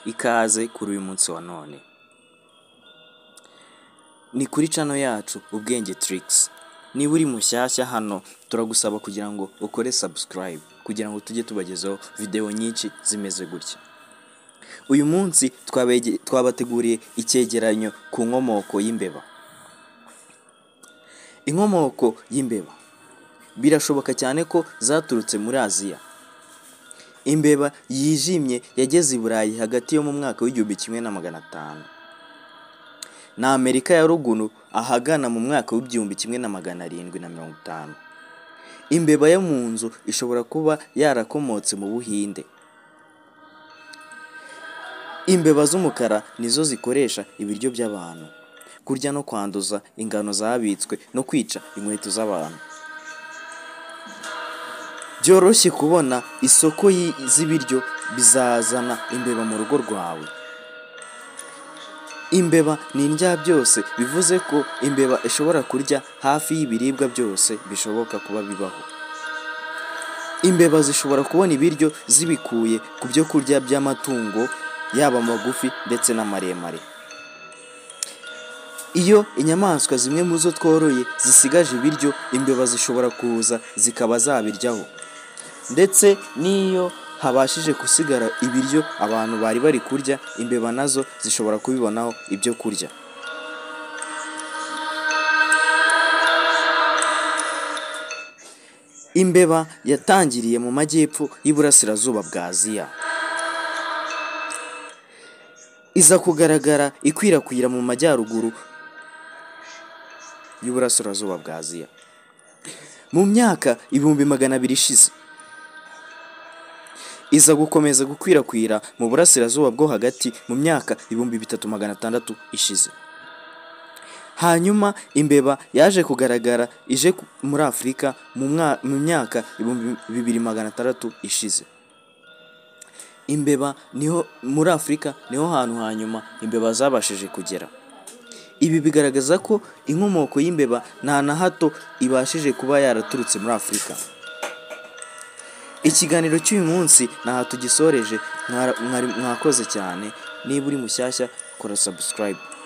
ikaze kuri uyu munsi wa none ni kuri cano yacu ubwenge tirigisi niba uri mushyashya hano turagusaba kugira ngo ukore sabusikarayibu kugira ngo tujye tubagezaho videwo nyinshi zimeze gutya uyu munsi twabateguriye icyegeranyo ku nkomoko y'imbeba inkomoko y'imbeba birashoboka cyane ko zaturutse muri aziya imbeba yijimye yageze i burayi hagati yo mu mwaka w'igihumbi kimwe na magana atanu na amerika ya ruguru ahagana mu mwaka w'igihumbi kimwe na magana arindwi na mirongo itanu imbeba yo mu nzu ishobora kuba yarakomotse mu buhinde imbeba z'umukara nizo zikoresha ibiryo by'abantu kurya no kwanduza ingano zabitswe no kwica inkweto z'abantu byoroshye kubona isoko z'ibiryo bizazana imbeba mu rugo rwawe imbeba ni indya byose bivuze ko imbeba ishobora kurya hafi y'ibiribwa byose bishoboka kuba bibaho imbeba zishobora kubona ibiryo zibikuye ku byo kurya by'amatungo yaba magufi ndetse n'amaremare iyo inyamaswa zimwe mu zo tworoye zisigaje ibiryo imbeba zishobora kuza zikaba zabiryaho ndetse n'iyo habashije gusigara ibiryo abantu bari bari kurya imbeba nazo zishobora kubibonaho ibyo kurya imbeba yatangiriye mu majyepfo y'iburasirazuba bwa aziya iza kugaragara ikwirakwira mu majyaruguru y'uburasirazuba bwa aziya mu myaka ibihumbi magana abiri ishize iza gukomeza gukwirakwira mu burasirazuba bwo hagati mu myaka ibihumbi bitatu magana atandatu ishize hanyuma imbeba yaje kugaragara ije muri afurika mu myaka ibihumbi bibiri magana atandatu ishize imbeba niho muri afurika niho hantu hanyuma imbeba zabashije kugera ibi bigaragaza ko inkomoko y'imbeba nta na hato ibashije kuba yaraturutse muri afurika ikiganiro cy'uyu munsi ntaho tugisoreje mwakoze cyane niba uri mushyashya kora sabusikarayibu